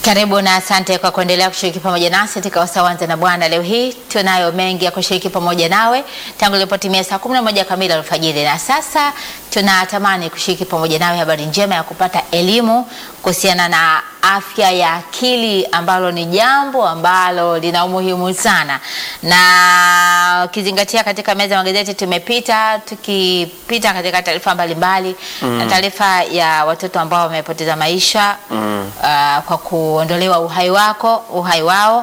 Karibu na asante kwa kuendelea kushiriki pamoja nasi katika Wasawanza na Bwana. Leo hii tunayo mengi ya kushiriki pamoja nawe tangu ilipotimia saa 11 kamili alfajiri, na sasa tunatamani kushiriki pamoja nawe habari njema ya kupata elimu kuhusiana na afya ya akili, ambalo ni jambo ambalo lina umuhimu sana, na ukizingatia katika meza ya magazeti tumepita tukipita katika taarifa mbalimbali na taarifa ya watoto ambao wamepoteza maisha Mm. uh, kwa kuondolewa uhai wako uhai wao,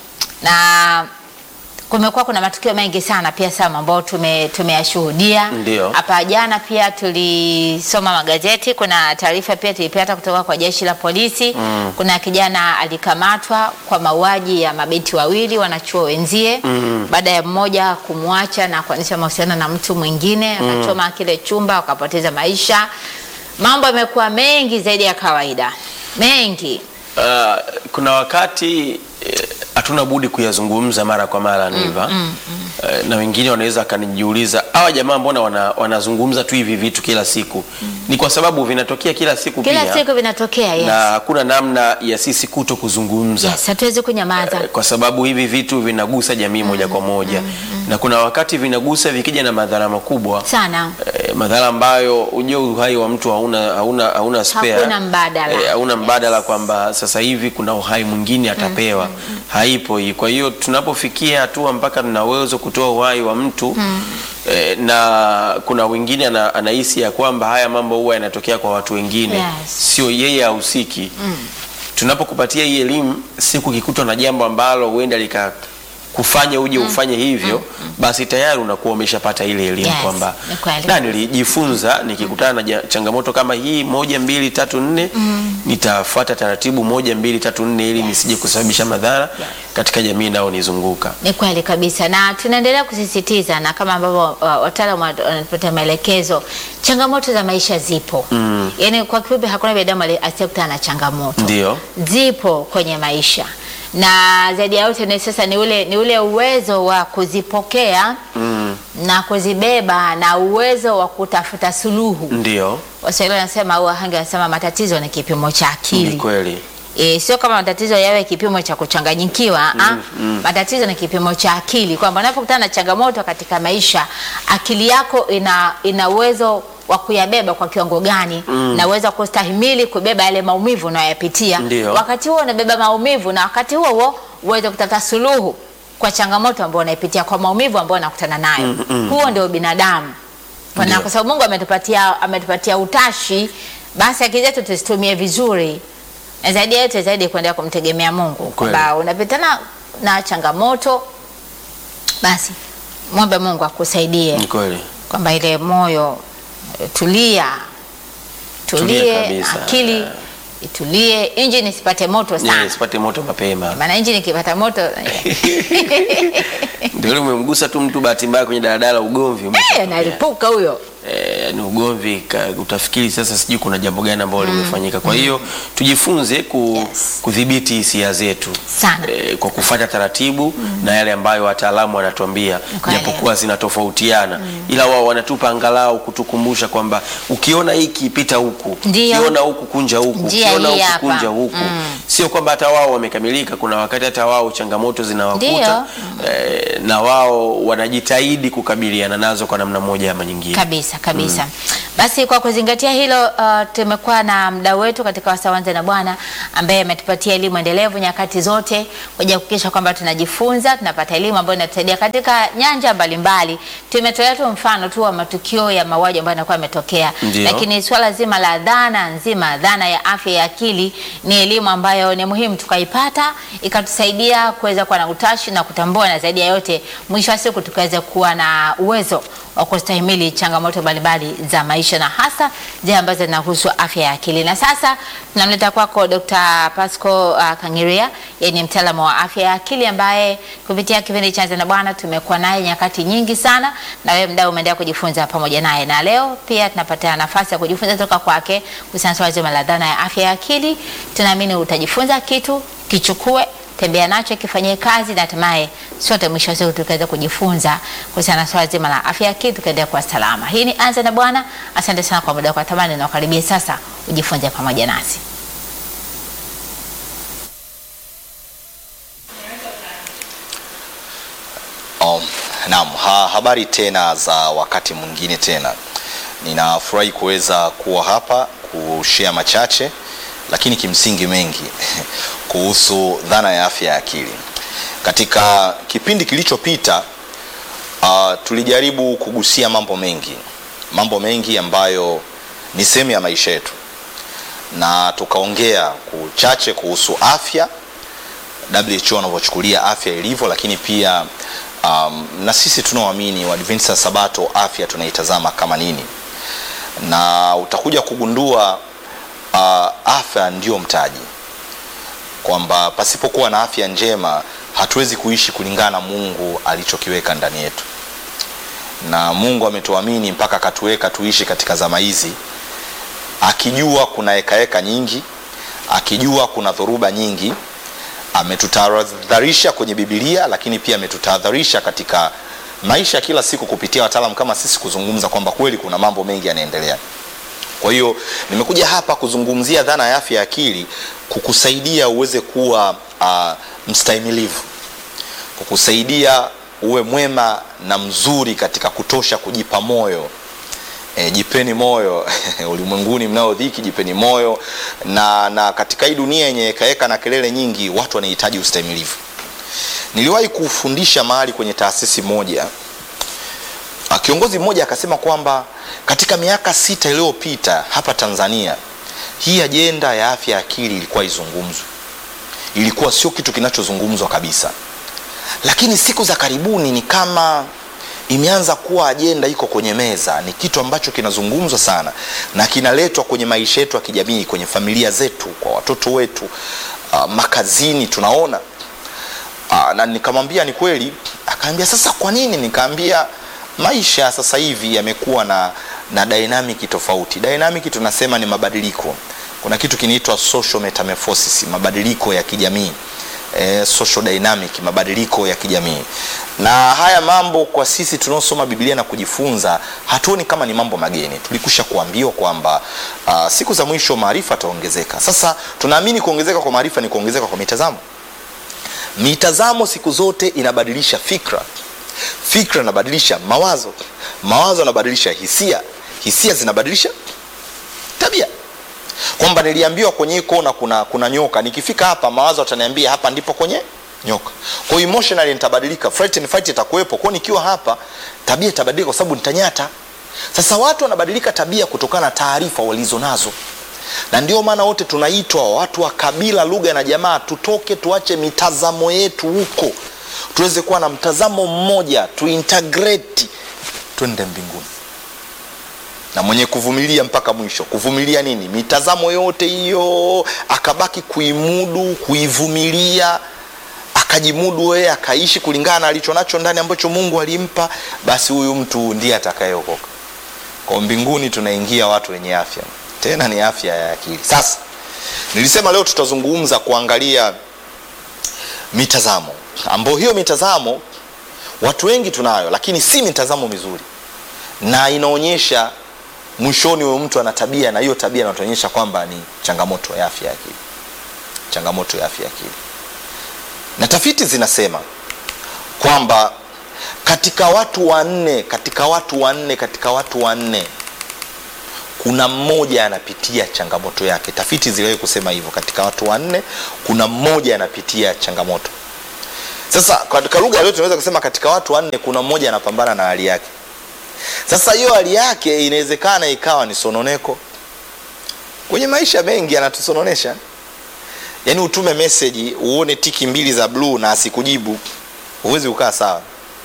na kumekuwa kuna matukio mengi sana pia Sam ambao tume tumeyashuhudia Ndio. hapa. Jana pia tulisoma magazeti, kuna taarifa pia tulipata kutoka kwa jeshi la polisi Mm. kuna kijana alikamatwa kwa mauaji ya mabinti wawili wanachuo wenzie Mm. baada ya mmoja kumwacha na kuanzisha mahusiano na mtu mwingine akachoma kile chumba wakapoteza maisha. Mambo yamekuwa mengi zaidi ya kawaida, mengi Uh, kuna wakati eh, hatuna budi kuyazungumza mara kwa mara Niva. Eh, na wengine wanaweza akanijiuliza hawa jamaa mbona wana, wanazungumza tu hivi vitu kila siku? Ni kwa sababu vinatokea kila siku kila pia siku vinatokea. Yes. na hakuna namna ya sisi kuto kuzungumza Yes, hatuwezi kunyamaza. Eh, kwa sababu hivi vitu vinagusa jamii moja kwa moja na kuna wakati vinagusa vikija na madhara makubwa sana eh, madhara ambayo ujue uhai wa mtu hauna hauna hauna spare. Hakuna mbadala. Eh, hauna Yes. mbadala kwamba sasa hivi kuna uhai mwingine atapewa haipo hii kwa hiyo tunapofikia hatua mpaka tuna uwezo kutoa uhai wa mtu eh, na kuna wengine ana, anahisi ya kwamba haya mambo huwa yanatokea kwa watu wengine Yes. sio yeye hahusiki tunapokupatia hii elimu siku kikutwa na jambo ambalo huenda lika kufanya uje ufanye hivyo basi tayari unakuwa umeshapata ile elimu Yes, kwamba ni kweli. na nilijifunza nikikutana na ja- changamoto kama hii moja mbili tatu nne nitafuata taratibu moja mbili tatu nne ili nisije kusababisha madhara katika jamii inayonizunguka Ni kweli kabisa, na tunaendelea kusisitiza na kama ambavyo uh, wataalamu wat- wanatupatia maelekezo, changamoto za maisha zipo. Mm. Yaani kwa kifupi, hakuna binadamu ali- asiyekutana na changamoto, Ndio. zipo kwenye maisha, na zaidi ya yote ni sasa ni ule, ni ule uwezo wa kuzipokea mm. na kuzibeba na uwezo wa kutafuta suluhu. ndio Waswahili wanasema au wahange wanasema matatizo ni kipimo cha ni akili. kweli E, sio kama matatizo yawe kipimo cha kuchanganyikiwa ah, matatizo ni kipimo cha akili, kwamba unapokutana na changamoto katika maisha, akili yako ina ina uwezo wa kuyabeba kwa kiwango gani na uwezo wa kustahimili kubeba yale maumivu unayoyapitia. Ndio. Wakati huo unabeba maumivu, na wakati huo huo uweze kutafuta suluhu kwa changamoto ambayo unaipitia, kwa maumivu ambayo unakutana nayo. Huo ndio binadamu na Ndio. kwa sababu Mungu ametupatia ametupatia utashi, basi akili zetu tuzitumie vizuri, na zaidi ya yote zaidi kuendelea kumtegemea Mungu, Kweli. kwamba unapitana na changamoto, basi mwombe Mungu akusaidie, ni kweli kwamba ile moyo eh, tulia, Tulia tulie, kabisa. akili itulie, injini isipate moto Yeah, sana, sipate moto mapema maana injini ikipata moto ndio ile umemgusa tu mtu bahati mbaya kwenye daladala ugomvi eh, umeshatokea. nalipuka huyo. eh, ni ugomvi ka- utafikiri sasa sijui kuna jambo gani ambalo limefanyika kwa hiyo tujifunze ku, Yes. kudhibiti hisia zetu Sana. eh, kwa kufuata taratibu na yale ambayo wataalamu wanatuambia Kweli. japokuwa zinatofautiana ila wao wanatupa angalau kutukumbusha kwamba ukiona hiki pita huku Ndio. ukiona huku kunja huku Njia ukiona hii huku hapa. kunja huku sio kwamba hata wao wamekamilika kuna wakati hata wao changamoto zinawakuta eh, na wao wanajitahidi kukabiliana nazo kwa namna moja ama nyingine kabisa kabisa. Basi kwa kuzingatia hilo, uh, tumekuwa na mdau wetu katika Wasawanza na Bwana ambaye ametupatia elimu endelevu nyakati zote kuja kuhakikisha kwamba tunajifunza, tunapata elimu ambayo inatusaidia katika nyanja mbalimbali. Tumetolea tu mfano tu wa matukio ya mauaji ambayo yanakuwa yametokea, Ndio. lakini swala zima la dhana nzima, dhana ya afya ya akili ni elimu ambayo ni muhimu tukaipata, ikatusaidia kuweza kuwa na utashi na kutambua, na zaidi ya yote, mwisho wa siku tukaweza kuwa na uwezo wa kustahimili changamoto mbalimbali za maisha na hasa zile ambazo zinahusu afya ya akili. Na sasa tunamleta kwako Dr. Pasco uh, Kangiria, yeye ni mtaalamu wa afya ya akili ambaye kupitia kipindi cha Anza na Bwana tumekuwa naye nyakati nyingi sana, na wewe mdau umeendelea kujifunza pamoja naye, na leo pia tunapata nafasi ya kujifunza kutoka kwake kuhusiana na swala zima la dhana ya afya ya akili. Tunaamini utajifunza kitu, kichukue tembea nacho kifanyie kazi na hatimaye sote mwisho wa siku tukaweza kujifunza kuhusiana na swala zima la afya ya akili tukaendelea kuwa salama. Hii ni Anza na Bwana. Asante sana kwa muda wako, tamani na ukaribie sasa ujifunze pamoja nasi. Naam, ha, habari tena za wakati mwingine tena. Ninafurahi kuweza kuwa hapa kushare machache lakini kimsingi mengi kuhusu dhana ya afya ya akili. Katika kipindi kilichopita uh, tulijaribu kugusia mambo mengi, mambo mengi ambayo ni sehemu ya maisha yetu, na tukaongea kuchache kuhusu afya, WHO wanavyochukulia afya ilivyo, lakini pia um, na sisi tunaoamini Waadventista Sabato afya tunaitazama kama nini, na utakuja kugundua uh, afya ndio mtaji, kwamba pasipokuwa na afya njema hatuwezi kuishi kulingana na Mungu alichokiweka ndani yetu, na Mungu ametuamini mpaka akatuweka tuishi katika zama hizi, akijua kuna hekaheka nyingi, akijua kuna dhoruba nyingi ametutahadharisha kwenye Biblia, lakini pia ametutahadharisha katika maisha ya kila siku kupitia wataalamu kama sisi kuzungumza kwamba kweli kuna mambo mengi yanaendelea. Kwa hiyo nimekuja hapa kuzungumzia dhana ya afya ya akili, kukusaidia uweze kuwa uh, mstahimilivu, kukusaidia uwe mwema na mzuri katika kutosha kujipa moyo. E, jipeni moyo ulimwenguni mnao dhiki, jipeni moyo na, na katika hii dunia yenye hekaheka na kelele nyingi, watu wanahitaji ustahimilivu. Niliwahi kufundisha mahali kwenye taasisi moja, kiongozi mmoja akasema kwamba katika miaka sita iliyopita hapa Tanzania hii ajenda ya afya ya akili ilikuwa izungumzwe, ilikuwa sio kitu kinachozungumzwa kabisa, lakini siku za karibuni ni kama imeanza kuwa ajenda iko kwenye meza, ni kitu ambacho kinazungumzwa sana na kinaletwa kwenye maisha yetu ya kijamii, kwenye familia zetu, kwa watoto wetu, uh, makazini tunaona uh, na nikamwambia ni kweli. Akaambia sasa kwa nini? Nikaambia maisha sasa hivi yamekuwa na, na dynamic tofauti. Dynamic tunasema ni mabadiliko. Kuna kitu kinaitwa social metamorphosis, mabadiliko ya kijamii eh, social dynamic, mabadiliko ya kijamii. Na haya mambo kwa sisi tunaosoma Biblia na kujifunza hatuoni kama ni mambo mageni. Tulikusha kuambiwa kwamba uh, siku za mwisho maarifa yataongezeka. Sasa tunaamini kuongezeka kwa maarifa ni kuongezeka kwa mitazamo. Mitazamo siku zote inabadilisha fikra, fikra inabadilisha mawazo, mawazo yanabadilisha hisia, hisia zinabadilisha tabia kwamba niliambiwa kwenye hii kona kuna, kuna nyoka. Nikifika hapa mawazo ataniambia hapa ndipo kwenye nyoka. Kwa hiyo emotionally nitabadilika, fright and fight itakuwepo. Kwa nikiwa hapa tabia itabadilika kwa sababu nitanyata. Sasa watu wanabadilika tabia kutokana na taarifa walizo nazo, na ndio maana wote tunaitwa watu wa kabila, lugha na jamaa, tutoke tuache mitazamo yetu huko, tuweze kuwa na mtazamo mmoja, tuintegrate, twende mbinguni na mwenye kuvumilia mpaka mwisho. Kuvumilia nini? Mitazamo yote hiyo akabaki kuimudu, kuivumilia, akajimudu yeye, akaishi kulingana na alicho nacho ndani ambacho Mungu alimpa, basi huyu mtu ndiye atakayeokoka. Kwa mbinguni tunaingia watu wenye afya, tena ni afya ya akili. Sasa nilisema leo tutazungumza kuangalia mitazamo, ambayo hiyo mitazamo watu wengi tunayo, lakini si mitazamo mizuri, na inaonyesha mwishoni huyo mtu ana tabia na hiyo tabia inatuonyesha kwamba ni changamoto ya afya ya akili, changamoto ya afya ya akili. Na tafiti zinasema kwamba katika watu wanne, katika watu wanne, katika watu wanne kuna mmoja anapitia changamoto yake. Tafiti ziliwahi kusema hivyo, katika watu wanne kuna mmoja anapitia changamoto. Sasa katika lugha leo tunaweza kusema katika watu wanne kuna mmoja anapambana na hali yake. Sasa hiyo hali yake inawezekana ikawa ni sononeko. Kwenye maisha mengi anatusononesha, yaani utume meseji uone tiki mbili za bluu na asikujibu, huwezi ukaa sawa,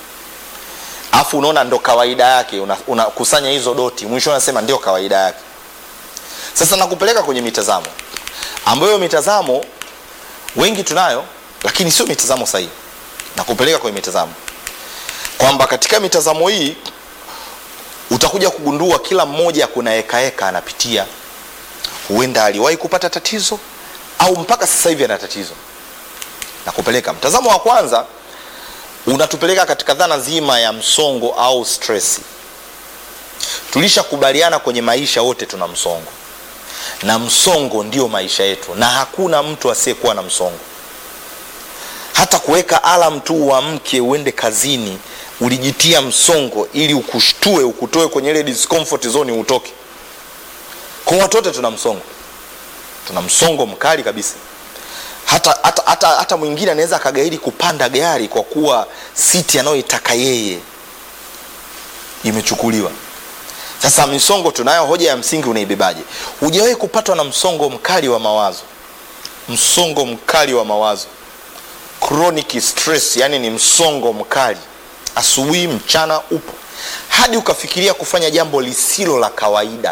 afu unaona ndo kawaida yake, unakusanya una hizo doti, mwisho unasema ndio kawaida yake. Sasa nakupeleka kwenye mitazamo ambayo mitazamo wengi tunayo, lakini sio mitazamo sahihi. Nakupeleka kwenye mitazamo kwamba katika mitazamo hii utakuja kugundua kila mmoja kuna hekaheka anapitia. Huenda aliwahi kupata tatizo au mpaka sasa hivi ana tatizo. Na kupeleka mtazamo wa kwanza unatupeleka katika dhana nzima ya msongo au stress. Tulishakubaliana kwenye maisha wote tuna msongo, na msongo ndio maisha yetu, na hakuna mtu asiyekuwa na msongo. Hata kuweka alam tu uamke uende kazini ulijitia msongo ili ukushtue ukutoe kwenye ile discomfort zone utoke kwa watu wote tuna msongo tuna msongo mkali kabisa hata, hata, hata, hata mwingine anaweza akagairi kupanda gari kwa kuwa siti anayoitaka yeye imechukuliwa sasa misongo tunayo hoja ya msingi unaibebaje hujawahi kupatwa na msongo mkali wa mawazo msongo mkali wa mawazo chronic stress yani ni msongo mkali asubuhi mchana upo hadi ukafikiria kufanya jambo lisilo la kawaida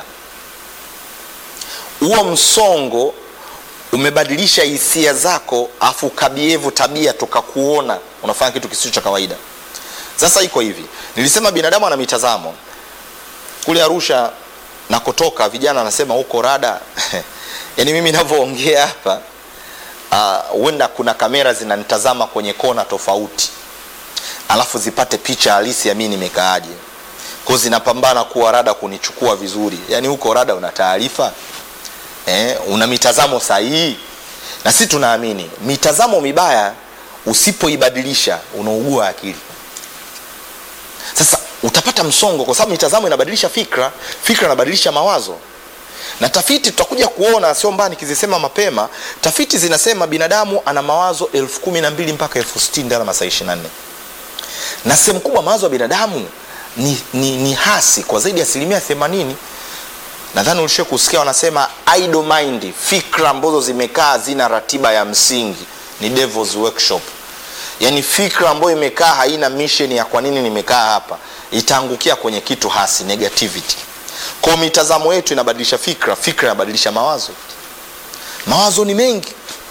huo msongo umebadilisha hisia zako afu kabievu tabia tukakuona unafanya kitu kisicho cha kawaida sasa iko hivi nilisema binadamu ana mitazamo kule arusha nakotoka vijana anasema huko rada yaani mimi navyoongea hapa huenda uh, kuna kamera zinanitazama kwenye kona tofauti alafu zipate picha halisi ya mi nimekaaje ko zinapambana kuwa rada kunichukua vizuri yaani huko rada una taarifa eh, una mitazamo sahihi na si tunaamini mitazamo mibaya usipoibadilisha unaugua akili sasa utapata msongo kwa sababu mitazamo inabadilisha fikra fikra inabadilisha mawazo na tafiti tutakuja kuona sio mbaya nikizisema mapema tafiti zinasema binadamu ana mawazo elfu kumi na mbili mpaka elfu sitini ndani ya masaa ishiri na nne na sehemu kubwa mawazo ya binadamu ni, ni, ni hasi kwa zaidi ya asilimia themanini nadhani ulishie kusikia wanasema idle mind fikra ambazo zimekaa zina ratiba ya msingi ni devil's workshop yaani fikra ambayo imekaa haina mission ya kwa nini nimekaa hapa itaangukia kwenye kitu hasi negativity kwa mitazamo yetu inabadilisha fikra fikra inabadilisha mawazo mawazo ni mengi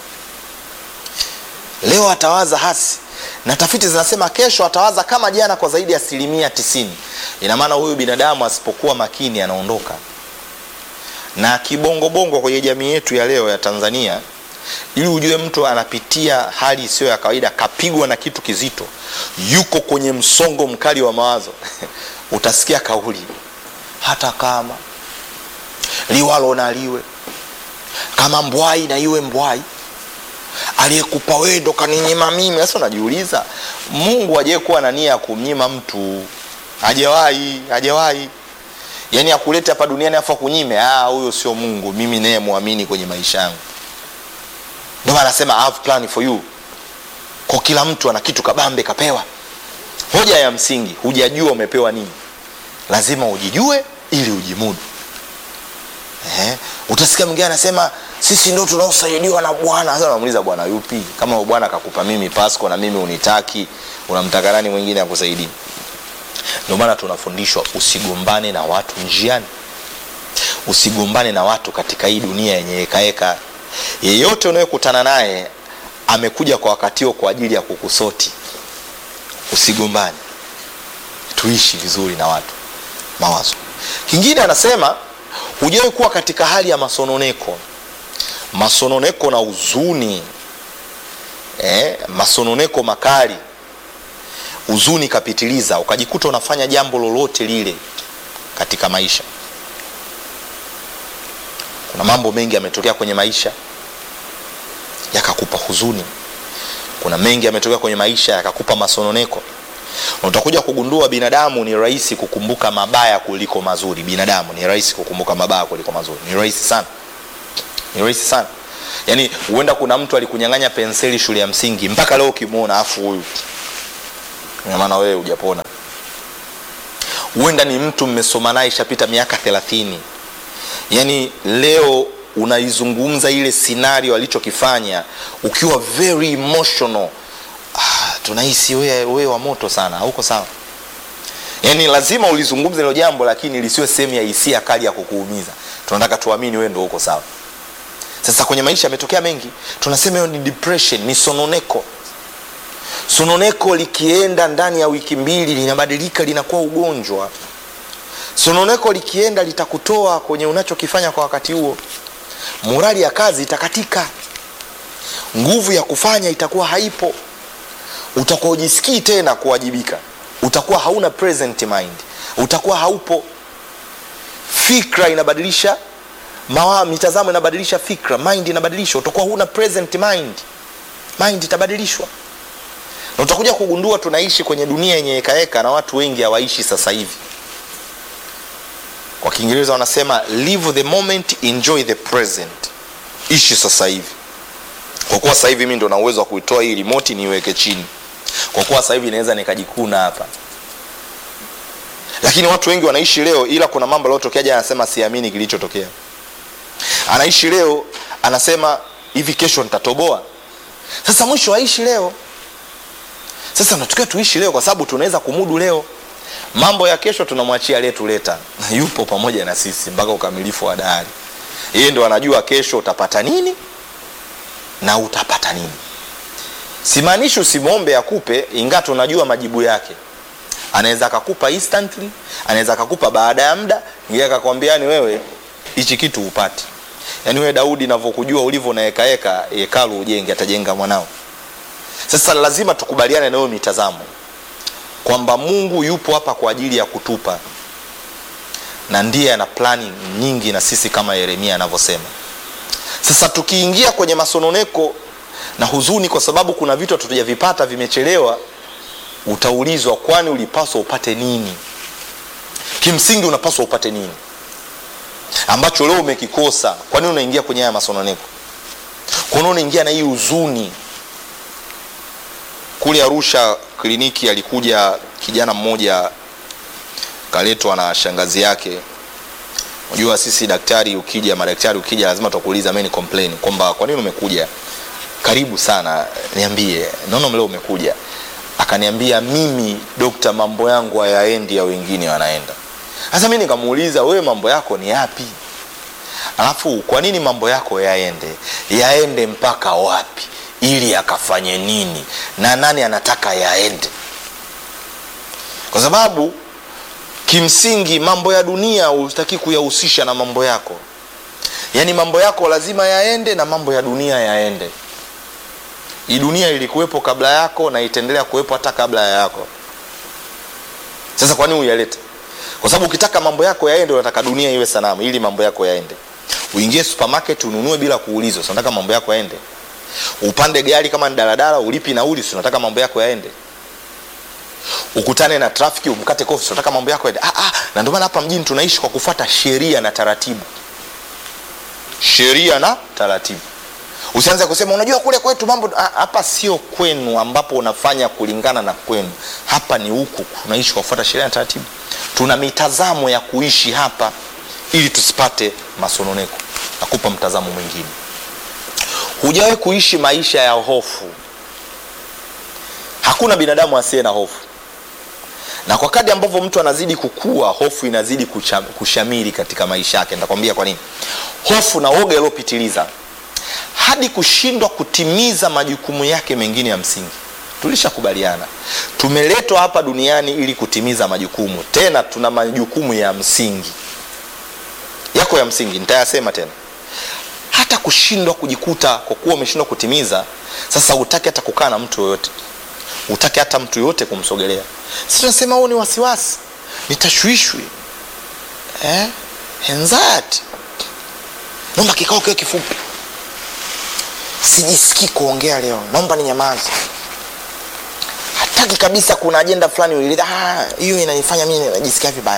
leo atawaza hasi na tafiti zinasema kesho atawaza kama jana kwa zaidi ya asilimia tisini ina maana huyu binadamu asipokuwa makini anaondoka na kibongobongo kwenye jamii yetu ya leo ya tanzania ili ujue mtu anapitia hali isiyo ya kawaida kapigwa na kitu kizito yuko kwenye msongo mkali wa mawazo utasikia kauli hata kama liwalo na liwe kama mbwai na iwe mbwai aliyekupa wewe ndo kaninyima mimi sasa unajiuliza mungu ajaye kuwa na nia ya kumnyima mtu hajawahi hajawahi yaani akulete hapa duniani afu akunyime huyo sio mungu mimi naye mwamini kwenye maisha yangu ndio maana anasema I have plan for you kwa kila mtu ana kitu kabambe kapewa hoja ya msingi hujajua umepewa nini lazima ujijue ili ujimudu eh, utasikia mwingine anasema sisi ndo tunaosaidiwa na bwana sasa unamuuliza bwana yupi kama bwana akakupa mimi pasco na mimi unitaki unamtaka nani mwingine akusaidii ndio maana tunafundishwa usigombane na watu njiani usigombane na watu katika hii dunia yenye hekaheka yeyote unayekutana naye amekuja kwa wakati huo kwa ajili ya kukusoti usigombane tuishi vizuri na watu mawazo kingine anasema hujawahi kuwa katika hali ya masononeko masononeko na huzuni eh, masononeko makali huzuni kapitiliza ukajikuta unafanya jambo lolote lile katika maisha kuna mambo mengi yametokea kwenye maisha yakakupa huzuni kuna mengi yametokea kwenye maisha yakakupa masononeko na utakuja kugundua binadamu ni rahisi kukumbuka mabaya kuliko mazuri binadamu ni rahisi kukumbuka mabaya kuliko mazuri ni rahisi sana ni rahisi sana yaani huenda kuna mtu alikunyang'anya penseli shule ya msingi mpaka leo ukimwona afu huyu maana wewe hujapona huenda ni mtu mmesoma naye ishapita miaka thelathini yaani leo unaizungumza ile scenario alichokifanya ukiwa very emotional ah, tunahisi wewe we wa moto sana hauko sawa yaani lazima ulizungumza hilo jambo lakini lisiwe sehemu ya hisia kali ya kukuumiza tunataka tuamini wewe ndo uko sawa sasa kwenye maisha yametokea mengi tunasema hiyo ni depression ni sononeko sononeko likienda ndani ya wiki mbili linabadilika linakuwa ugonjwa sononeko likienda litakutoa kwenye unachokifanya kwa wakati huo morali ya kazi itakatika nguvu ya kufanya itakuwa haipo utakuwa ujisikii tena kuwajibika utakuwa hauna present mind utakuwa haupo fikra inabadilisha mawa mitazamo inabadilisha fikra mind inabadilishwa utakuwa huna present mind mind itabadilishwa na utakuja kugundua tunaishi kwenye dunia yenye hekaheka na watu wengi hawaishi sasa hivi kwa kiingereza wanasema live the moment enjoy the present ishi sasa hivi kwa kuwa sasa hivi mi ndo na uwezo wa kuitoa hii remote niiweke chini kwa kuwa sasa hivi naweza nikajikuna hapa lakini watu wengi wanaishi leo ila kuna mambo yaliyotokea jana anasema siamini kilichotokea anaishi leo anasema hivi kesho nitatoboa sasa mwisho aishi leo sasa natakiwa tuishi leo kwa sababu tunaweza kumudu leo mambo ya kesho tunamwachia letuleta yupo pamoja na sisi mpaka ukamilifu wa dahari yeye ndo anajua kesho utapata nini na utapata nini simaanishi usimwombe akupe ingaa tunajua majibu yake anaweza akakupa instantly anaweza akakupa baada ya muda ingie akakwambia ni wewe hichi kitu upati yaani wewe daudi navyokujua ulivyo na hekaheka hekalu ujenge atajenga mwanao sasa lazima tukubaliane nayo mitazamo kwamba mungu yupo hapa kwa ajili ya kutupa na ndiye ana plani nyingi na sisi kama yeremia anavyosema sasa tukiingia kwenye masononeko na huzuni kwa sababu kuna vitu hatujavipata vimechelewa utaulizwa kwani ulipaswa upate nini kimsingi unapaswa upate nini ambacho leo umekikosa kwa nini unaingia kwenye haya masononeko kwa nini unaingia na hii huzuni kule arusha kliniki alikuja kijana mmoja kaletwa na shangazi yake unajua sisi daktari ukija madaktari ukija lazima tukuuliza main complain kwamba kwa nini umekuja karibu sana niambie naona leo umekuja akaniambia mimi dokta mambo yangu hayaendi ya wengine wanaenda sasa mi nikamuuliza wewe mambo yako ni yapi alafu kwa nini mambo yako yaende yaende mpaka wapi ili akafanye nini na nani anataka yaende kwa sababu kimsingi mambo ya dunia hutaki kuyahusisha na mambo yako yaani mambo yako lazima yaende na mambo ya dunia yaende hii dunia ilikuwepo kabla yako na itaendelea kuwepo hata kabla ya yako sasa kwa nini uyalete kwa sababu ukitaka mambo yako yaende unataka dunia iwe sanamu ili mambo yako yaende uingie supermarket ununue bila kuulizwa si unataka mambo yako yaende upande gari kama ni daladala ulipi nauli si unataka mambo yako yaende ukutane na trafiki umkate kofi si unataka mambo yako yaende ah, ah, na ndio maana hapa mjini tunaishi kwa kufuata sheria na taratibu sheria na taratibu usianze kusema unajua kule kwetu mambo ah, hapa sio kwenu ambapo unafanya kulingana na kwenu hapa ni huku tunaishi kwa kufuata sheria na taratibu tuna mitazamo ya kuishi hapa ili tusipate masononeko nakupa mtazamo mwingine hujawahi kuishi maisha ya hofu hakuna binadamu asiye na hofu na kwa kadi ambavyo mtu anazidi kukua hofu inazidi kucha, kushamiri katika maisha yake nitakwambia kwa nini hofu na woga iliyopitiliza hadi kushindwa kutimiza majukumu yake mengine ya msingi tulishakubaliana tumeletwa hapa duniani ili kutimiza majukumu tena tuna majukumu ya msingi yako ya msingi nitayasema tena hata kushindwa kujikuta kwa kuwa umeshindwa kutimiza sasa hutaki hata kukaa na mtu yoyote hutaki hata mtu yoyote kumsogelea si tunasema huo ni wasiwasi nitashwishwi eh? anxiety naomba kikao kiwe kifupi sijisikii kuongea leo naomba ni nyamazi hataki kabisa kuna ajenda fulani uileta "Ah, hiyo inanifanya mimi najisikia vibaya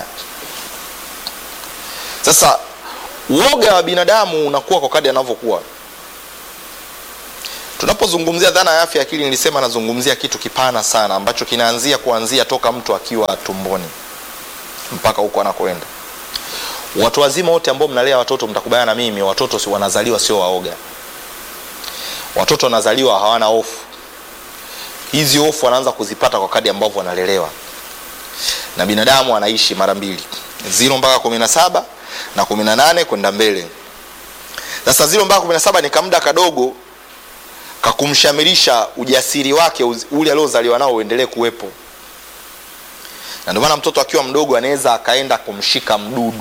sasa uoga wa binadamu unakuwa kwa kadi anavyokuwa tunapozungumzia dhana ya afya ya akili nilisema nazungumzia kitu kipana sana ambacho kinaanzia kuanzia toka mtu akiwa tumboni mpaka huko anakoenda watu wazima wote ambao mnalea watoto mtakubaliana na mimi watoto si wanazaliwa sio waoga watoto wanazaliwa hawana hofu hizi hofu wanaanza kuzipata kwa kadi ambavyo wanalelewa na binadamu anaishi mara mbili ziro mpaka kumi na saba na kumi na nane kwenda mbele sasa ziro mpaka kumi na saba ni kamda kadogo kakumshamirisha ujasiri wake uz- ule aliozaliwa nao uendelee kuwepo na ndio maana mtoto akiwa mdogo anaweza akaenda kumshika mdudu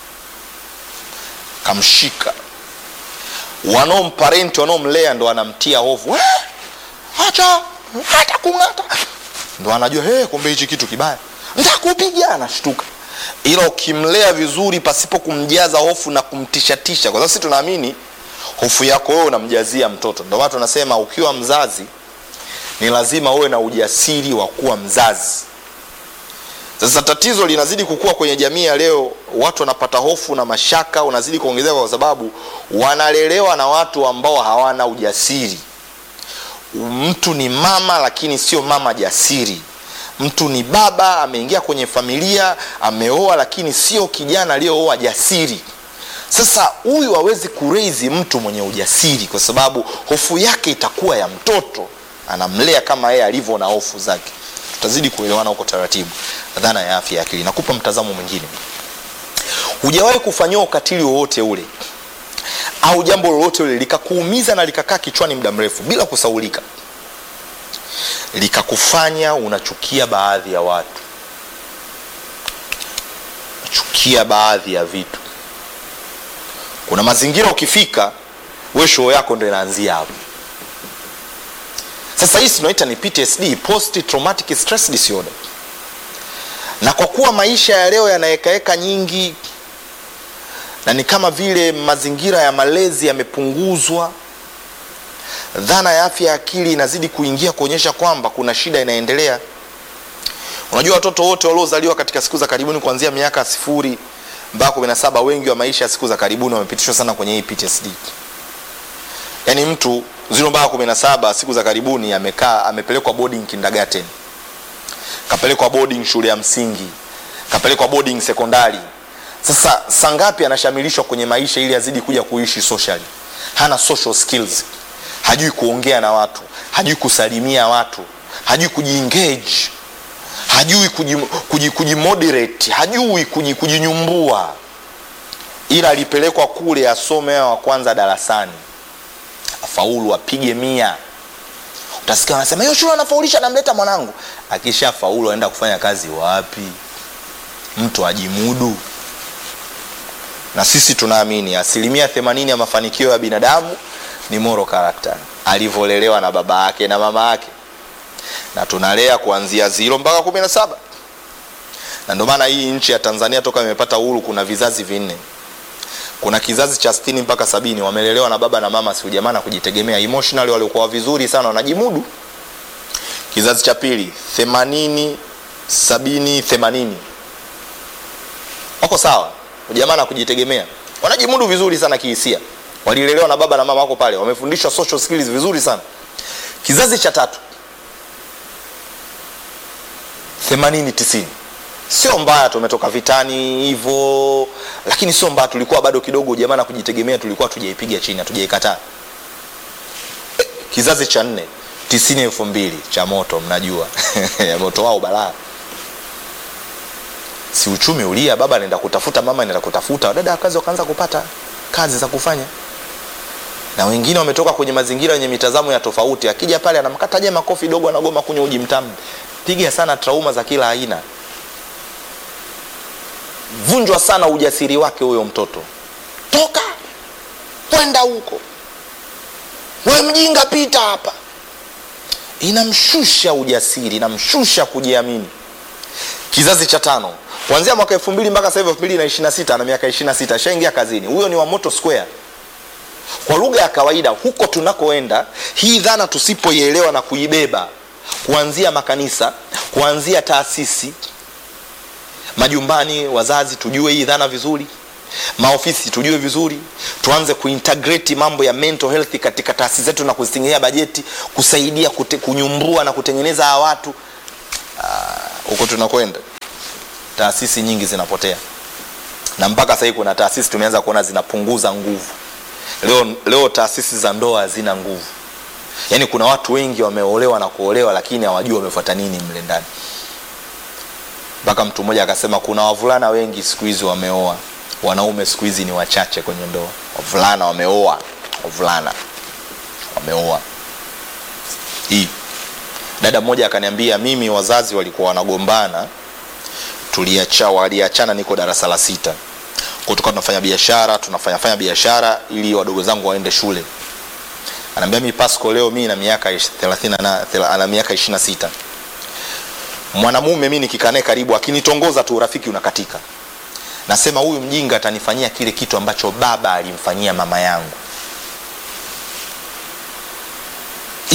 kamshika wanaomparenti wanaomlea ndo anamtia hofu "Eh, acha hata kung'ata ndo anajua hey, kumbe hichi kitu kibaya ntakupiga anashtuka ila ukimlea vizuri pasipo kumjaza hofu na kumtishatisha kwa sababu sisi tunaamini hofu yako wewe unamjazia mtoto ndio maana tunasema ukiwa mzazi ni lazima uwe na ujasiri wa kuwa mzazi sasa tatizo linazidi kukua kwenye jamii ya leo watu wanapata hofu na mashaka unazidi kuongezeka kwa sababu wanalelewa na watu ambao hawana ujasiri mtu ni mama lakini sio mama jasiri mtu ni baba ameingia kwenye familia ameoa lakini sio kijana aliyooa jasiri sasa huyu hawezi kureizi mtu mwenye ujasiri kwa sababu hofu yake itakuwa ya mtoto anamlea kama yeye alivyo na hofu zake tutazidi kuelewana huko taratibu dhana ya afya ya akili nakupa mtazamo mwingine hujawahi kufanyiwa ukatili wowote ule au jambo lolote ule likakuumiza na likakaa kichwani muda mrefu bila kusaulika likakufanya unachukia baadhi ya watu unachukia baadhi ya vitu kuna mazingira ukifika we show yako ndo inaanzia hapo sasa hii tunaita ni ptsd post traumatic stress disorder na kwa kuwa maisha ya leo yanawekaeka nyingi na ni kama vile mazingira ya malezi yamepunguzwa dhana ya afya ya akili inazidi kuingia kuonyesha kwamba kuna shida inaendelea unajua watoto wote waliozaliwa katika siku za karibuni kuanzia miaka sifuri mpaka kumi na saba wengi wa maisha ya siku za karibuni wamepitishwa sana kwenye hii ptsd yaani mtu ziro mpaka kumi na saba siku za karibuni amekaa amepelekwa boarding kindergarten kapelekwa boarding shule ya msingi kapelekwa boarding sekondari sasa sangapi anashamilishwa kwenye maisha ili azidi kuja kuishi socially hana social skills hajui kuongea na watu hajui kusalimia watu hajui kujiengage hajui kujimoderate kuji, kuji hajui kuji, kujinyumbua ila alipelekwa kule asome wa kwanza darasani afaulu apige mia utasikia wanasema hiyo shule anafaulisha namleta mwanangu akisha faulu aenda kufanya kazi wapi mtu ajimudu na sisi tunaamini asilimia themanini ya mafanikio ya binadamu ni moral character alivyolelewa na baba yake na mama yake na tunalea kuanzia ziro mpaka kumi na saba na ndio maana hii nchi ya tanzania toka imepata uhuru kuna vizazi vinne kuna kizazi cha stini mpaka sabini wamelelewa na baba na mama siujamaa na kujitegemea emotionally waliokuwa vizuri sana wanajimudu kizazi cha pili themanini sabini themanini wako sawa ujamaa na kujitegemea wanajimudu vizuri sana kihisia walilelewa na baba na mama wako pale wamefundishwa social skills vizuri sana kizazi cha tatu themanini tisini sio mbaya tumetoka vitani hivyo lakini sio mbaya tulikuwa bado kidogo jamaa na kujitegemea tulikuwa tujaipiga chini hatujaikataa kizazi cha nne tisini elfu mbili cha moto mnajua moto wao balaa si uchumi ulia baba anaenda kutafuta mama anaenda kutafuta wadada kazi wakaanza kupata kazi za kufanya na wengine wametoka kwenye mazingira yenye mitazamo ya tofauti akija pale anamkataje makofi dogo anagoma kunywa uji mtamu piga sana trauma za kila aina vunjwa sana ujasiri wake huyo mtoto toka kwenda huko we mjinga pita hapa inamshusha ujasiri inamshusha kujiamini kizazi cha tano kuanzia mwaka elfu mbili mpaka sasa hivi elfu mbili na ishiri na sita na miaka ishiri na sita ashaingia kazini huyo ni wa moto square kwa lugha ya kawaida huko tunakoenda hii dhana tusipoielewa na kuibeba kuanzia makanisa kuanzia taasisi majumbani wazazi tujue hii dhana vizuri maofisi tujue vizuri tuanze kuintegrate mambo ya mental health katika taasisi zetu na kuzitengenea bajeti kusaidia kute, kunyumbua na kutengeneza hawa watu huko uh, tunakwenda taasisi nyingi zinapotea na mpaka sahii kuna taasisi tumeanza kuona zinapunguza nguvu leo, leo taasisi za ndoa hazina nguvu yaani kuna watu wengi wameolewa na kuolewa lakini hawajui wamefuata nini mle ndani mpaka mtu mmoja akasema kuna wavulana wengi siku hizi wameoa wanaume siku hizi ni wachache kwenye ndoa wavulana wameoa wavulana wameoa hii dada mmoja akaniambia mimi wazazi walikuwa wanagombana tuliacha waliachana niko darasa la sita kwa tukawa tunafanya biashara tunafanya fanya biashara ili wadogo zangu waende shule anaambia mi pasco leo mi na miaka 30 ana miaka 26 mwanamume mi nikikaa naye karibu akinitongoza tu urafiki unakatika nasema huyu mjinga atanifanyia kile kitu ambacho baba alimfanyia mama yangu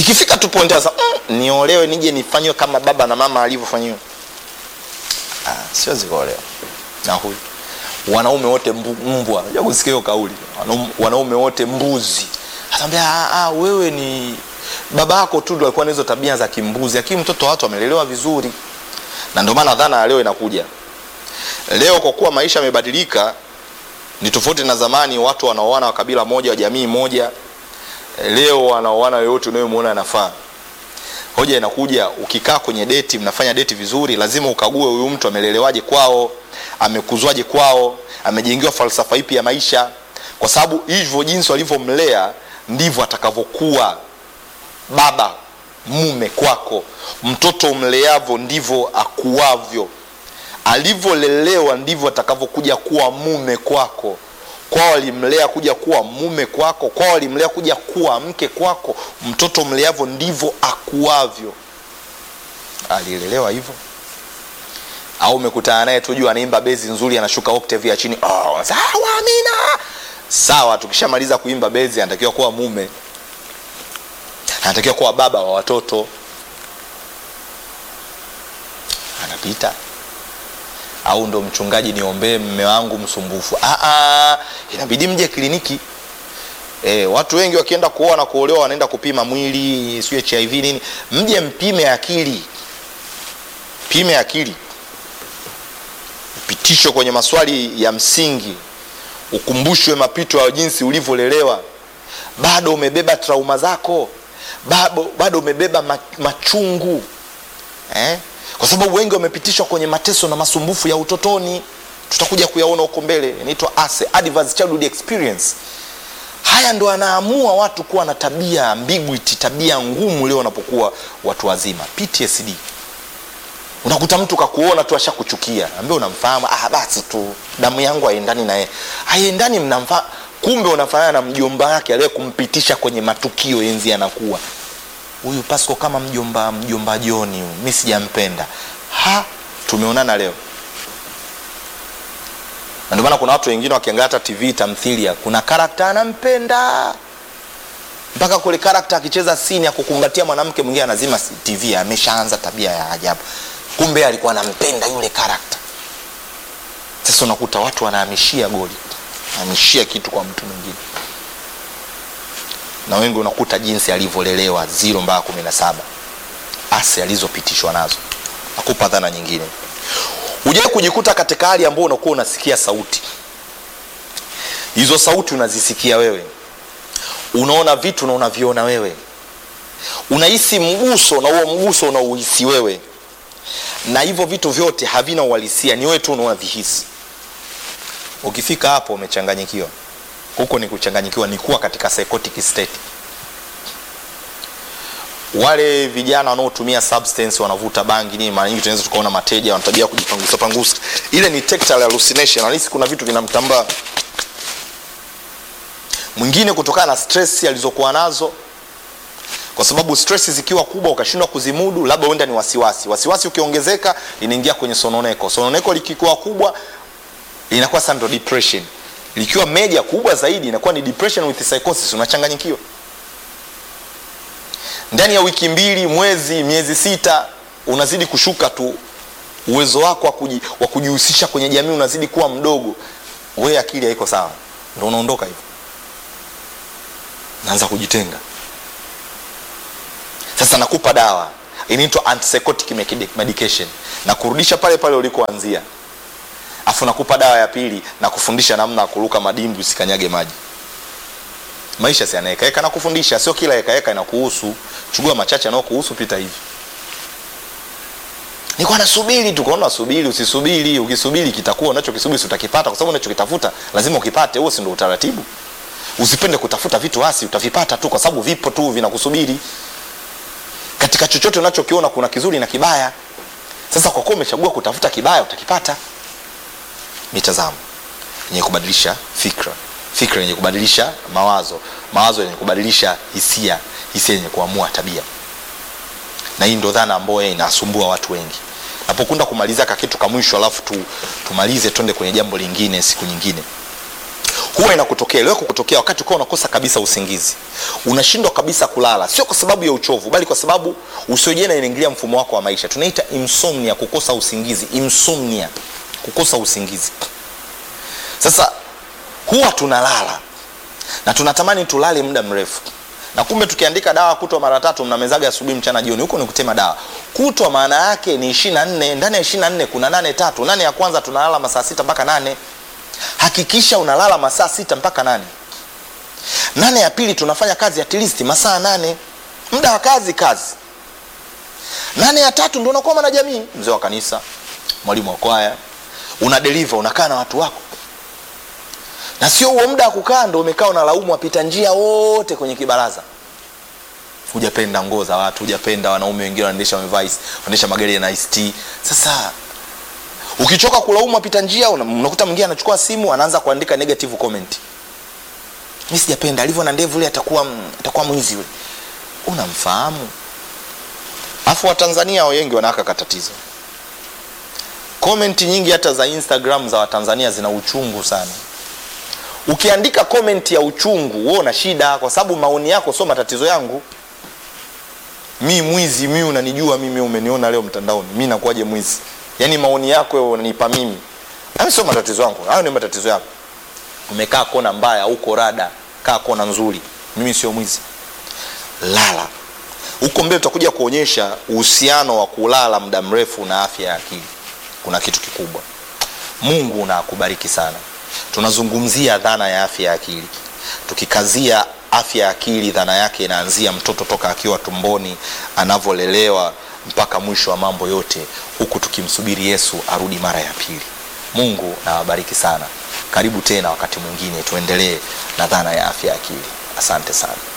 ikifika tu point sasa mm, niolewe nije nifanyiwe kama baba na mama alivyofanyiwa ah, siwezi kuolewa na huyu wanaume wote mbu- mbwa unajua kusikia hiyo kauli Wanaume- wanaume wote mbuzi ataambia "Ah, ah, wewe ni baba yako tu ndo alikuwa na hizo tabia za kimbuzi lakini mtoto wa watu amelelewa vizuri na ndio maana dhana ya leo inakuja leo kwa kuwa maisha yamebadilika ni tofauti na zamani watu wanaoana wa kabila moja wa jamii moja leo wanaoana yoyote unayemwona anafaa hoja inakuja ukikaa kwenye deti mnafanya deti vizuri lazima ukague huyu mtu amelelewaje kwao amekuzwaje kwao amejengiwa falsafa ipi ya maisha kwa sababu hivyo jinsi walivyomlea ndivyo atakavyokuwa baba mume kwako mtoto umleavyo ndivyo akuavyo alivyolelewa ndivyo atakavyokuja kuwa mume kwako kwao walimlea kuja kuwa mume kwako kwao walimlea kuja kuwa mke kwako mtoto mleavyo ndivyo akuavyo alilelewa hivyo au umekutana naye tu juu anaimba bezi nzuri anashuka octave ya chini oh, sawa amina sawa tukishamaliza kuimba bezi anatakiwa kuwa mume anatakiwa kuwa baba wa watoto anapita au ndo mchungaji niombee mme wangu msumbufu ah, ah, inabidi mje kliniki e, watu wengi wakienda kuoa na kuolewa wanaenda kupima mwili sio hiv nini mje mpime akili pime akili upitishwe kwenye maswali ya msingi ukumbushwe mapito ya jinsi ulivyolelewa bado umebeba trauma zako bado, bado umebeba ma- machungu eh? kwa sababu wengi wamepitishwa kwenye mateso na masumbufu ya utotoni tutakuja kuyaona huko mbele inaitwa ase adverse childhood experience haya ndo anaamua watu kuwa na tabia ambiguity tabia ngumu leo wanapokuwa watu wazima ptsd unakuta mtu kakuona tu ashakuchukia ambie unamfahamu ah, basi tu damu yangu haiendani naye haiendani mnamfa kumbe unafanana na mjomba wake aliye kumpitisha kwenye matukio enzi anakuwa huyu pasco kama mjomba mjomba joni huyu mi sijampenda ha tumeonana leo na ndio maana kuna watu wengine wakiangalia hata tv tamthilia kuna karakta anampenda mpaka kule karakta akicheza sini ya kukumbatia mwanamke mwingine anazima si- tv ameshaanza tabia ya ajabu kumbe alikuwa anampenda yule karakta sasa unakuta watu wanahamishia goli hamishia kitu kwa mtu mwingine na wengi unakuta jinsi alivyolelewa ziro mpaka kumi na saba ase alizopitishwa nazo nakupa dhana nyingine hujawai kujikuta katika hali ambayo unakuwa unasikia sauti hizo sauti unazisikia wewe unaona vitu na unaviona wewe unahisi mguso na huo mguso unauhisi wewe na hivyo vitu vyote havina uhalisia ni wewe tu unaovihisi ukifika hapo umechanganyikiwa huko ni kuchanganyikiwa ni kuwa katika psychotic state wale vijana wanaotumia substance wanavuta bangi nini mara nyingi tunaweza tukaona mateja wanatabia kujipangusa pangusa ile ni tactile hallucination anahisi kuna vitu vinamtambaa mwingine kutokana na stress alizokuwa nazo kwa sababu stress zikiwa kubwa ukashindwa kuzimudu labda huenda ni wasiwasi wasiwasi ukiongezeka inaingia kwenye sononeko sononeko likikuwa kubwa inakuwa sasa ndo depression likiwa meja kubwa zaidi inakuwa ni depression with psychosis unachanganyikiwa ndani ya wiki mbili mwezi miezi sita unazidi kushuka tu uwezo wako wa kuji- wa kujihusisha kwenye jamii unazidi kuwa mdogo we akili haiko sawa ndo unaondoka hivyo naanza kujitenga sasa nakupa dawa inaitwa antipsychotic medi- medication na kurudisha pale pale ulikoanzia afu nakupa dawa ya pili na kufundisha namna ya kuruka madimbu usikanyage maji maisha si anaekaeka na kufundisha sio kila ekaeka inakuhusu chukua machache anaokuhusu pita hivi nikuwa nasubiri tu kaona subiri usisubiri ukisubiri kitakuwa unachokisubiri si utakipata kwa sababu unachokitafuta lazima ukipate huo si ndo utaratibu usipende kutafuta vitu hasi utavipata tu kwa sababu vipo tu vinakusubiri katika chochote unachokiona kuna kizuri na kibaya sasa kwa kuwa umechagua kutafuta kibaya utakipata mitazamo yenye kubadilisha fikra fikra yenye kubadilisha mawazo mawazo yenye kubadilisha hisia hisia yenye kuamua tabia na hii ndo dhana ambayo inasumbua watu wengi napokunda kumaliza ka kitu ka mwisho alafu tu, tumalize twende kwenye jambo lingine siku nyingine huwa inakutokea leo kukutokea wakati ukiwa unakosa kabisa usingizi unashindwa kabisa kulala sio kwa sababu ya uchovu bali kwa sababu usiojena inaingilia mfumo wako wa maisha tunaita insomnia kukosa usingizi insomnia kukosa usingizi sasa huwa tunalala na tunatamani tulale muda mrefu na kumbe tukiandika dawa kutwa mara tatu mnamezaga asubuhi mchana jioni huko ni kutema dawa kutwa maana yake ni ishiri na nne ndani ya ishiri na nne kuna nane tatu nane ya kwanza tunalala masaa sita mpaka nane hakikisha unalala masaa sita mpaka nane nane ya pili tunafanya kazi at least masaa nane muda wa kazi kazi nane ya tatu ndo unakuwa mwana jamii mzee wa kanisa mwalimu wa kwaya una deliver unakaa na watu wako na sio huo muda wa kukaa ndo umekaa unalaumu wapita njia wote kwenye kibaraza hujapenda nguo za watu hujapenda wanaume wengine wanaendesha wamevaa is- wanaendesha magari yana ist sasa ukichoka kulaumu wapita njia una- unakuta mwingine anachukua simu anaanza kuandika negative comment mi sijapenda alivyo na ndevu ule atakuwa m- atakuwa mwizi ule unamfahamu afu watanzania wengi wanawaka katatizo komenti nyingi hata za instagram za watanzania zina uchungu sana ukiandika komenti ya uchungu wewe una shida kwa sababu maoni yako sio matatizo yangu mi mwizi mi unanijua mimi umeniona leo mtandaoni mi nakuwaje mwizi yaani maoni yako wewe unanipa mimi hayo sio matatizo yangu hayo ni matatizo yako umekaa kona mbaya uko rada kaa kona nzuri mimi sio mwizi lala huko mbele tutakuja kuonyesha uhusiano wa kulala muda mrefu na afya ya akili kuna kitu kikubwa mungu na akubariki sana tunazungumzia dhana ya afya ya akili tukikazia afya ya akili dhana yake inaanzia mtoto toka akiwa tumboni anavyolelewa mpaka mwisho wa mambo yote huku tukimsubiri yesu arudi mara ya pili mungu na awabariki sana karibu tena wakati mwingine tuendelee na dhana ya afya ya akili asante sana